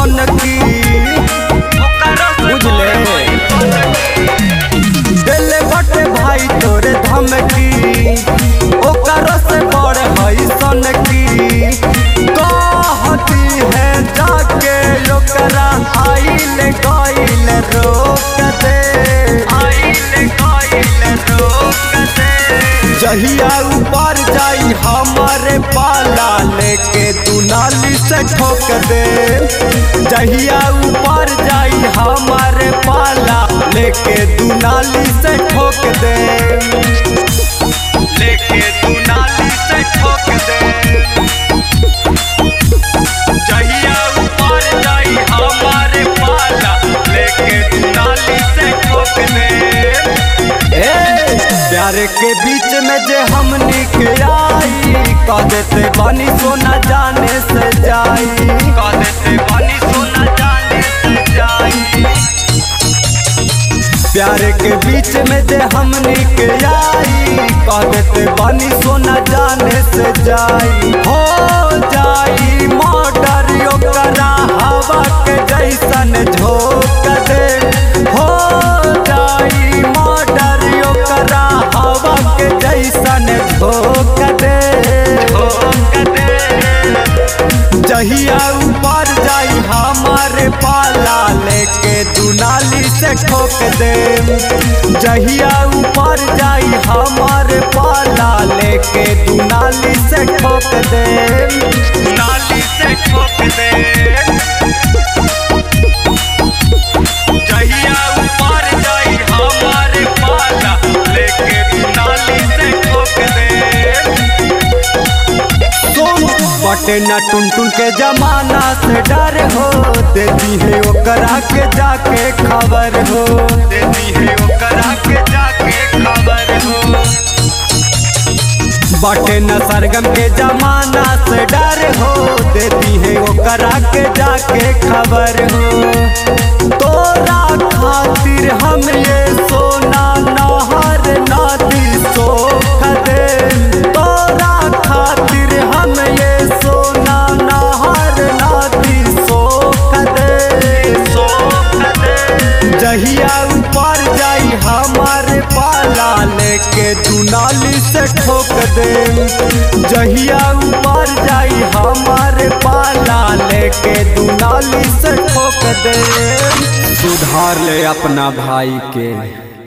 सन की बुझले दिल बटे भाई तोरे धमकी ओकर से बड़ हई सन की कहती है जाके ओकरा आइल गइल रोक दे आइल गइल रोक दे जहिया ऊपर जाई हमारे पाला लेके दुनाली से ठोक दे जहिया ऊपर जाई हमारे पाला लेके दुनाली से ठोक दे लेके दुनाली से ठोक दे जहिया ऊपर जाई हमारे पाला लेके दुनाली से ठोक दे ए, प्यार के बीच में जे हमनी के आई कह देते बानी सोना जाने से जाई कह देते बानी सोना जाने से जाई प्यार के बीच में जे हमनी के आई कह देते बानी सोना जाने से जाई हो जाई मर्डर ओकरा हवा के जैसन झोंक दे हो जाई मर्डर ओकरा हवा के जैसन झोंक दे झोंक दे जहिया ऊपर जाई हमारे पाला लेके दुनाली से ठोक दे जहिया ऊपर जाई हमारे पाला लेके दुनाली से ठोक दे दुनाली से ठोक दे जहिया ऊपर जाई हमारे पाला लेके दुनाली से ठोक दे बटे न टुन टुन के जमाना से डर हो देती है ओकरा के जाके खबर हो देती है ओकरा के जाके खबर हो बटे न सरगम के जमाना से डर हो देती है ओकरा के जाके खबर हो तोरा खातिर हम ये सोना नहर नदी सोख दे तोरा खातिर हम ये सोना नहर नदी सोख दे सोख दे जहिया ऊपर जाई हमारे पाला लेके दुनाली से ठोक दे जहिया ऊपर जाई हमारे पाला लेके दुनाली से ठोक दे सुधार ले अपना भाई के